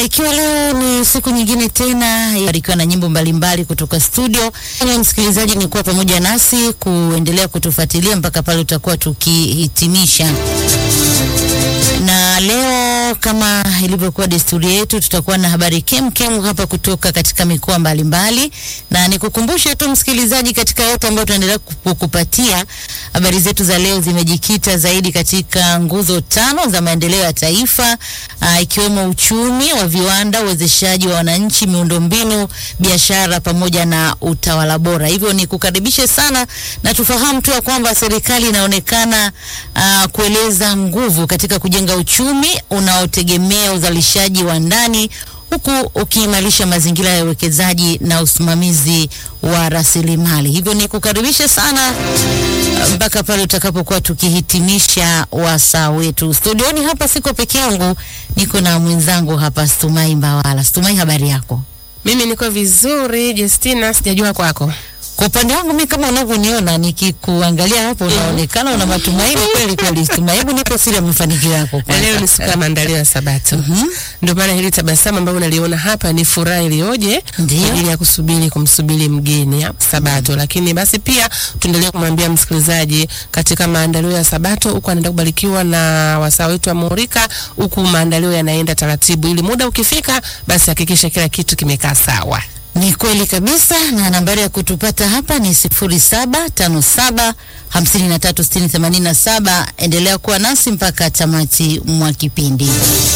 ikiwa leo ni siku nyingine tena, ikiwa na nyimbo mbalimbali kutoka studio. Ni msikilizaji, ni kuwa pamoja nasi kuendelea kutufuatilia mpaka pale tutakuwa tukihitimisha na leo kama ilivyokuwa desturi yetu, tutakuwa na habari kemkem hapa kutoka katika mikoa mbalimbali, na nikukumbushe tu msikilizaji, katika yote ambayo tunaendelea kukupatia habari zetu za leo zimejikita zaidi katika nguzo tano za maendeleo ya taifa, aa, ikiwemo uchumi wa viwanda, uwezeshaji wa wananchi, miundombinu, biashara pamoja na utawala bora. Hivyo ni kukaribishe sana na tufahamu tu ya kwamba serikali inaonekana aa, kueleza nguvu katika kujenga uchumi unaotegemea uzalishaji wa ndani huku ukiimarisha mazingira ya uwekezaji na usimamizi wa rasilimali. Hivyo ni kukaribisha sana mpaka pale utakapokuwa tukihitimisha wasaa wetu. Studioni hapa siko peke yangu, niko na mwenzangu hapa Stumai Mbawala. Stumai, habari yako? Mimi niko vizuri Justina, sijajua kwako. Kwa upande wangu mimi kama unavyoniona nikikuangalia hapo unaonekana una matumaini kweli kweli. Stumai, hebu nipo siri ya mafanikio yako Na kwanza. leo ni siku ya maandalio ya Sabato. Ndio maana hili tabasamu ambalo unaliona hapa ni furaha iliyoje Ndio. kwa ajili ya kusubiri kumsubiri mgeni hapa Sabato. Lakini basi pia tuendelee kumwambia msikilizaji katika maandalio ya Sabato huku anaenda kubarikiwa na wasaa wetu wa Murika, huku maandalio yanaenda taratibu, ili muda ukifika, basi hakikisha kila kitu kimekaa sawa. Ni kweli kabisa, na nambari ya kutupata hapa ni sifuri saba tano saba hamsini na tatu sitini themanini na saba. Endelea kuwa nasi mpaka tamati mwa kipindi.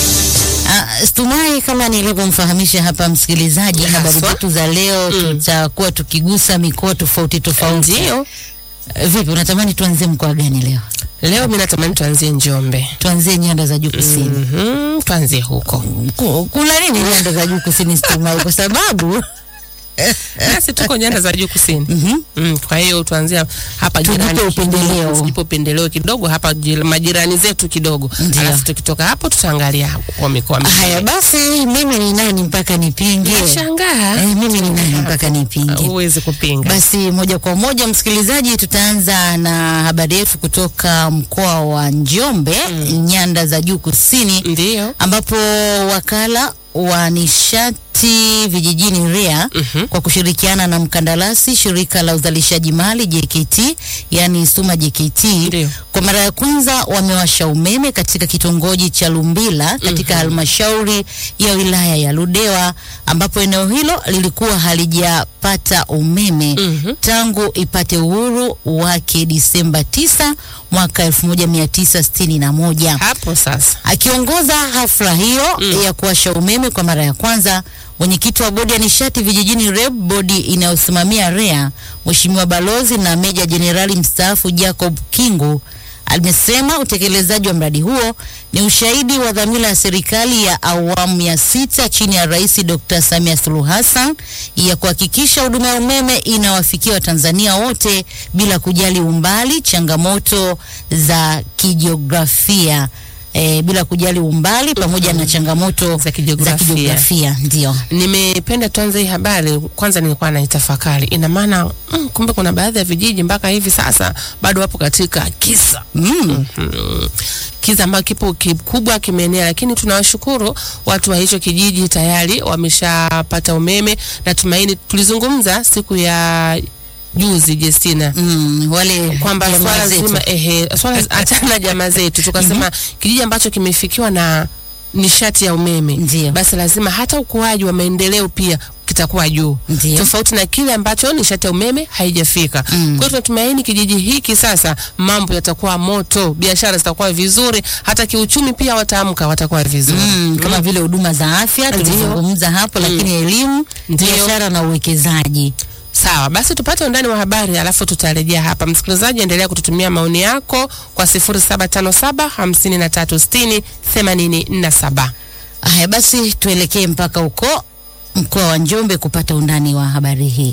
Ah, Stumai, kama nilivyomfahamisha hapa msikilizaji, habari Haswa. zetu za leo tutakuwa tukigusa mikoa tofauti tofauti. Ndio. Eh, Vipi, unatamani tuanzie mkoa gani leo? Leo mimi natamani tuanzie Njombe. Tuanzie nyanda za juu kusini. Mhm, tuanzie huko. Ku- Kuna nini nyanda za juu kusini, Stumai? Kwa sababu Nasi tuko nyanda za juu kusini. Mhm. Mm, kwa hiyo tuanzia hapa Tujipe jirani upendeleo. kidogo, tujipe upendeleo kidogo hapa jir- majirani zetu kidogo, Ndio. alafu tukitoka hapo tutaangalia kwa mikoa mingine. haya basi, mimi ni nani mpaka nipinge? Shangaa Eh, mimi ni nani mpaka nipinge? huwezi kupinga. Basi moja kwa moja msikilizaji, tutaanza na habari yetu kutoka mkoa wa Njombe, nyanda za juu kusini, Ndio. ambapo wakala wa nishati vijijini REA Mhm. kwa kushirikiana na mkandarasi shirika la uzalishaji mali JKT, yani Suma JKT, Ndio. kwa mara ya kwanza wamewasha umeme katika kitongoji cha Lumbila katika halmashauri ya wilaya ya Ludewa ambapo eneo hilo lilikuwa halijapata umeme Mhm. tangu ipate uhuru wake Disemba 9 mwaka 1961. Hapo sasa. Akiongoza hafla hiyo ya kuwasha umeme kwa mara ya kwanza, mwenyekiti wa bodi ya nishati vijijini REB, bodi inayosimamia REA, Mheshimiwa Balozi na Meja Jenerali mstaafu Jacob Kingu amesema utekelezaji wa mradi huo ni ushahidi wa dhamira ya serikali ya awamu ya sita chini ya Rais Dr. Samia Suluhu Hassan ya kuhakikisha huduma ya umeme inawafikia Watanzania wote bila kujali umbali, changamoto za kijiografia e, bila kujali umbali pamoja na changamoto Za kijiografia. kijiografia, ndio. Nimependa tuanze hii habari. Kwanza nilikuwa naitafakari, ina maana mm, kumbe kuna baadhi ya vijiji mpaka hivi sasa bado wapo katika kisa Mm. Mm. kiza ambacho kipo kikubwa kimeenea, lakini tunawashukuru watu wa hicho kijiji tayari wameshapata umeme. Natumaini tulizungumza siku ya juzi Justina Mm, wale kwamba jamaa swala zetu. zima ehe, swala achana na jamaa zetu, tukasema kijiji ambacho kimefikiwa na nishati ya umeme Ndio. basi lazima hata ukuaji wa maendeleo pia kitakuwa juu Ndio. tofauti na kile ambacho nishati ya umeme haijafika. Mm. Kwa hiyo tunatumaini kijiji hiki sasa mambo yatakuwa moto, biashara zitakuwa vizuri, hata kiuchumi pia wataamka, watakuwa vizuri. Mm, kama vile huduma za afya Ndio. tulizungumza hapo, lakini elimu, Ndio. biashara na uwekezaji. Sawa, basi tupate undani wa habari alafu tutarejea hapa. Msikilizaji, endelea kututumia maoni yako kwa 0757 5360 87. Haya basi, tuelekee mpaka huko mkoa wa Njombe kupata undani wa habari hii.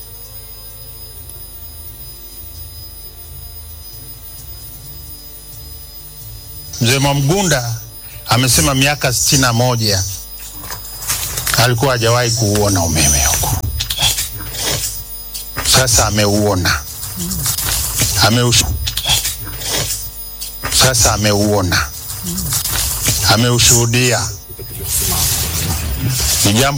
Mzee Mwamgunda amesema miaka sitini na moja alikuwa hajawahi kuuona umeme huku. Sasa ameuona, ameush... Sasa ameuona, ameushuhudia Ni jambo